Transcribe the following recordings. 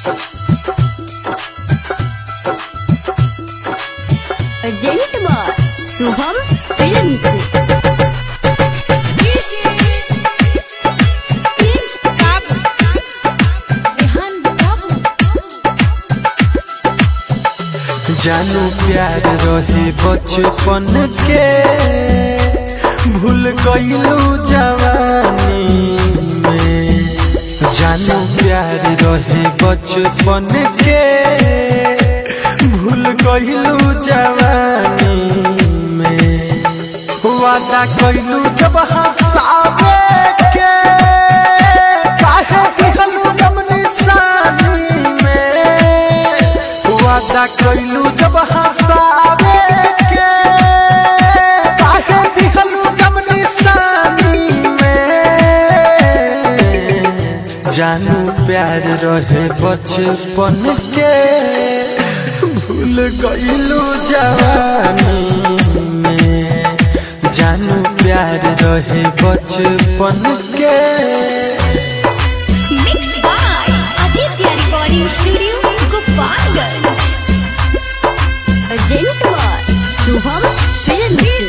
urgent बार Shubham films जानू प्यार रहे बचपन के भूल गईलू जवानी में जानू प्यार रहे बचपन के भूल गईलू जवानी में वादा कईलू जब हंसावे के काहे दिहलू जब निशानी में वादा कईलू जब हंसावे के काहे दिहलू जब निशानी में जानू प्यार रहे बचपन के भूल गईलू जवानी में जानू प्यार रहे बचपन के mix by Aditya recording studio Gopalganj urgent बार शुभम फिल्म्स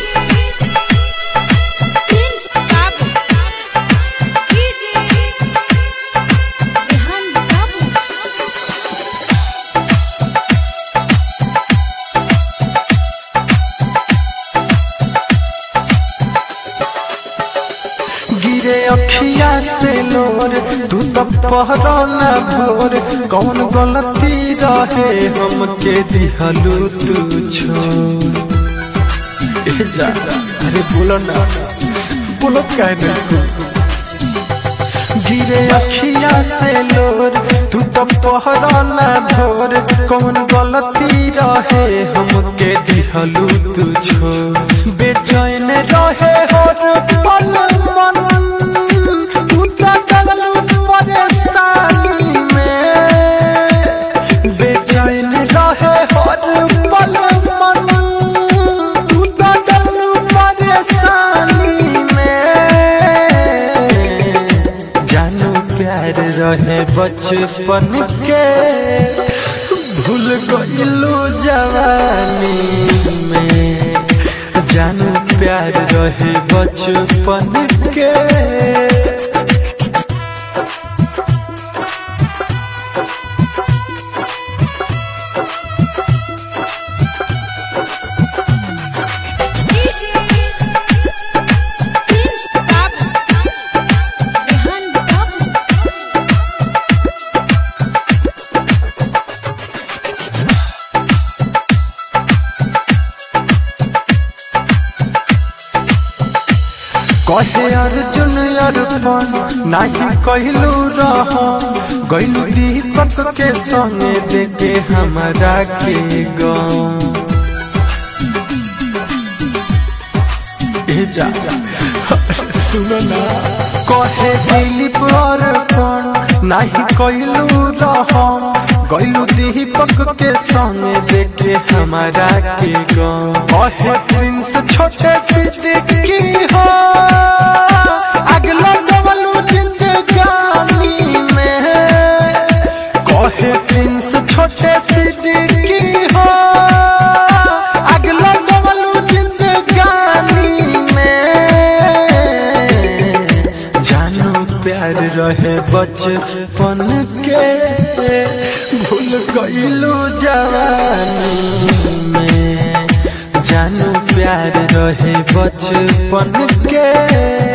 गिरे अखिया से लोर तू तो पहरो न भोर कौन गलती रहे हमके दिहलू तू छोड़ ए जा अरे बोलो ना बोलो क्या नहीं गिरे अखिया से लोर तू तो पहरो न भोर कौन गलती रहे हमके दिहलू तू छोड़ बेचैन रहे हर पल मन तू तो डललू परेशानी में बेचैन रहे हर पल मन तू तो डललू परेशानी में जानू प्यार रहे बचपन के भूल गईलू जवानी में जानू प्यार रहे बचपन के कहे अर्जुन अर्पण नाही कहलू रह गईलू दीपक के संगे देखे हमरा के गाँव ए जा सुनो ना कहे दिलीप अर्पण नाही कहलू रह गईलू दीपक के संगे देखे हमारा के गाँव कहे प्रिंस छोटे सिद्दीकी हो अगला डबलू जिंदगानी में कहे प्रिंस छोटे सिद्दीकी हो अगला डबलू जिंदगानी में जानू प्यार रहे बचपन के भूल गईलू जवानी में जानू प्यार रहे बचपन के